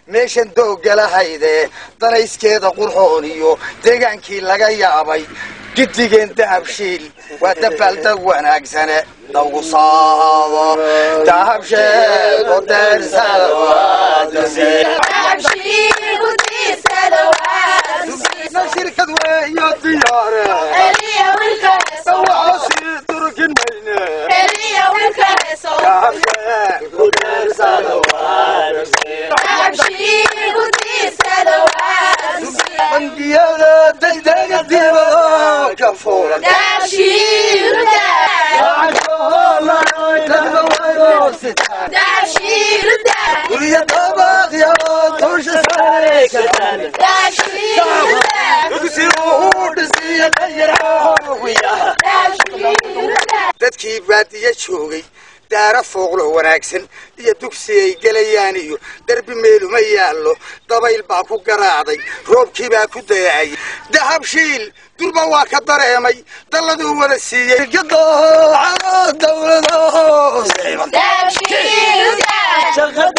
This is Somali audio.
meeshan dooggalahayde danayskeeda qurxoon iyo deegaankii laga yaabay gidigeen dahabshiil waa dabaaldeg wanaagsane dhowgu saado dahabsheego deersada shirkad weeyo diyaare waxaasii durkin mayne dahabsheego deersada bangiyada degdega dibado ka furan guryo dabaqyo dusha sare ka dugsi uu dhisiyo dayaraawiya dadkii baadiye joogay daara fooqlo wanaagsan iyo dugsi ay gelayaan iyo derbi meeluma yaallo dabayl baa ku garaacday roobkii baa ku dayaayay dahabshiil durba waa ka dareemay dalladuu wada siiyey dowlada hoose